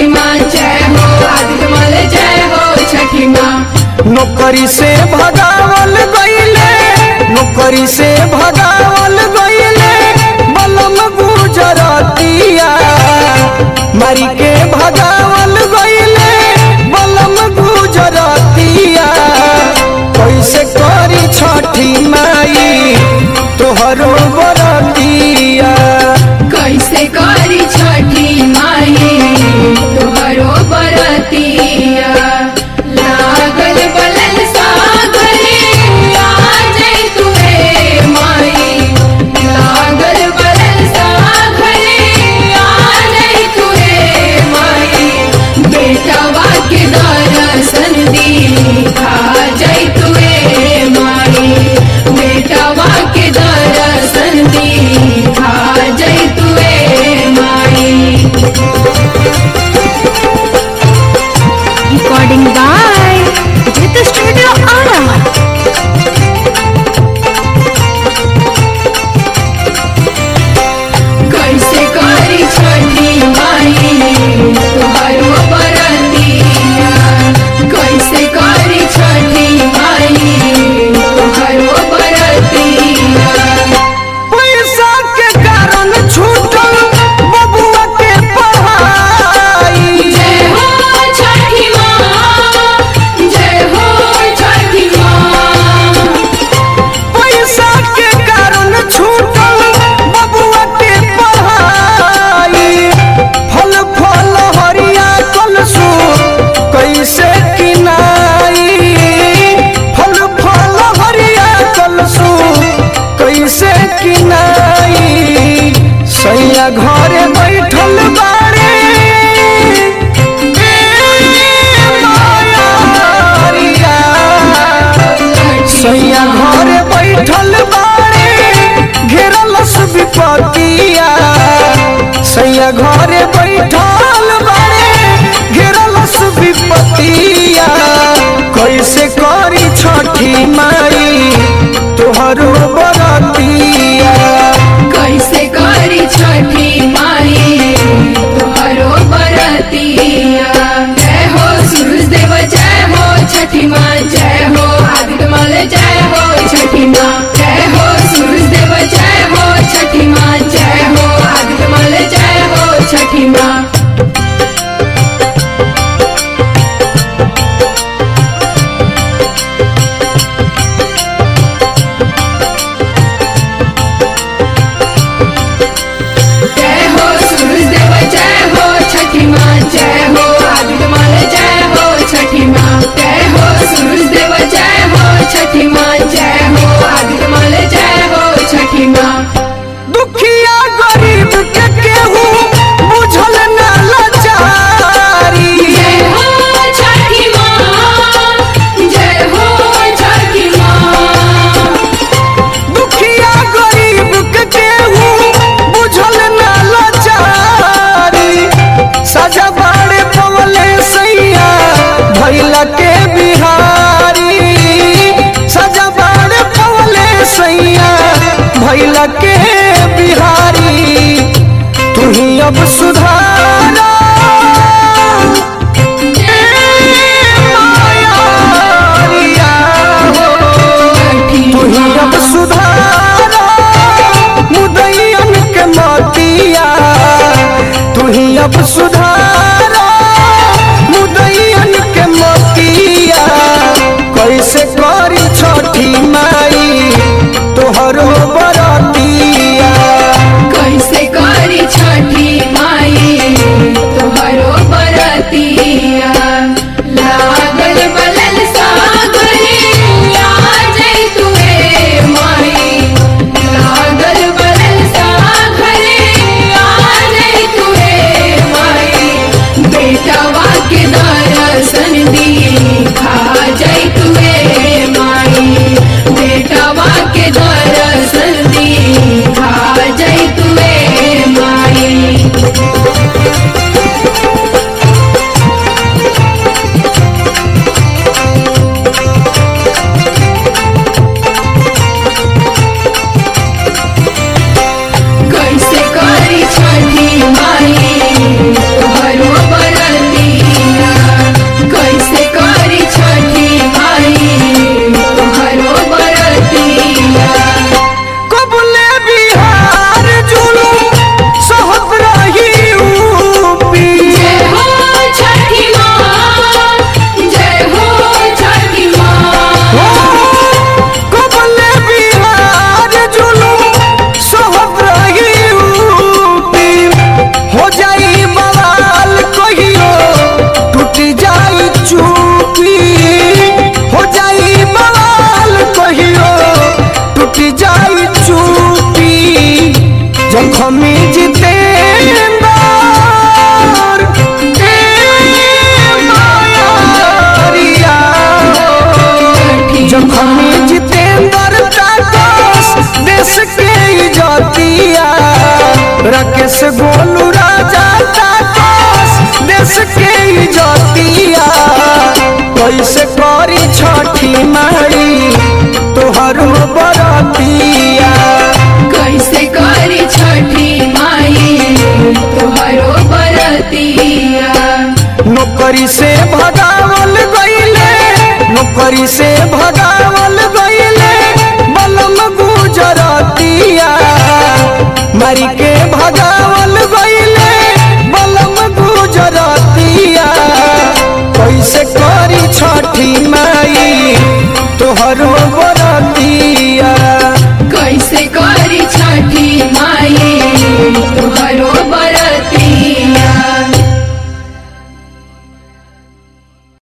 छठी माँ जय हो आदित्य मल जय हो छठी माँ नौकरी से भगावल गईले नौकरी से भगावल गईले बलम गुजरतिया मारी के भगावल गईले बलम गुजरतिया कैसे करी छठी माई तोहरो बरतिया कैसे करी छठी माई तोहरो बरतिया लागल बलल सागरे आ जाई तुहे माई लागल बलल सागरे आ जाई तुहे माई बेटवा के दर्शन दिखा जाई तुहे माई बेटवा के दर्शन दिखा जाई तुहे माई Recording by Jit Studio Ara. कैसे करी छठी माई तुहरो बरतिया कैसे करी छठी माई तुहरो बरतिया पैसा के कारण छूटल बबुआ के पढ़ाई जय हो छठी माँ जय हो छठी माँ पैसा के कारण छूटल बबुआ के पढ़ाई फल फल हरिया कलसु कैसे किनाई फल फल हरिया कलसु कैसे किनाई सैया घरे बैठल बारे सैया घरे बैठल बारे घेरलस विपतिया सैया घरे बैठल बारे घेरलस विपतिया कैसे करी छठी माई तोहरो बरतिया कैसे करी छठी माई तुहरो बरतिया जय हो सूरज देव जय हो छठी माँ जय हो आदित्य मल जय हो छठी माँ जय हो सूरज देव जय हो छठी माँ जय हो आदित्य मल जय हो छठी माँ जय हो सूरज देव जय हो छठी माँ जय हो आदित्य मल जय हो छठी माँ जय हो सूरज देव जय हो छठी माँ जय हो आदित्य मल जय हो छठी माँ दुखिया गरीब के केहू बुझल न लाचारी जय हो छठी माँ जय हो छठी माँ दुखिया गरीब के केहू बुझल न लाचारी सजा बाड़े पवले सैया भैला के बिहारी सजा बाड़े पवले सैया भैला के बिहारी तू ही अब सुधारा मायारिया हो तू ही अब सुधारा मुदैयन के मोतिया तू ही अब सुधारा मुदैयन के मोतिया कैसे करी छठी माई तोहरो बरतिया कैसे करी छठी माई जखमी जितेंद्र ए मायारिया जखमी जितेंद्र टाकस देश के इजतिया राकेश गोलू राजा टाकस देश के इजतिया कैसे करी छठी मारी तोहरो बरतिया कैसे करी छठी माई तोहरो बरतिया नौकरी से भगावल गईले नौकरी से भगावल गईले बलम गुजरतिया मारी के भगावल गईले बलम गुजरतिया कैसे करी छठी माई तोहरो बर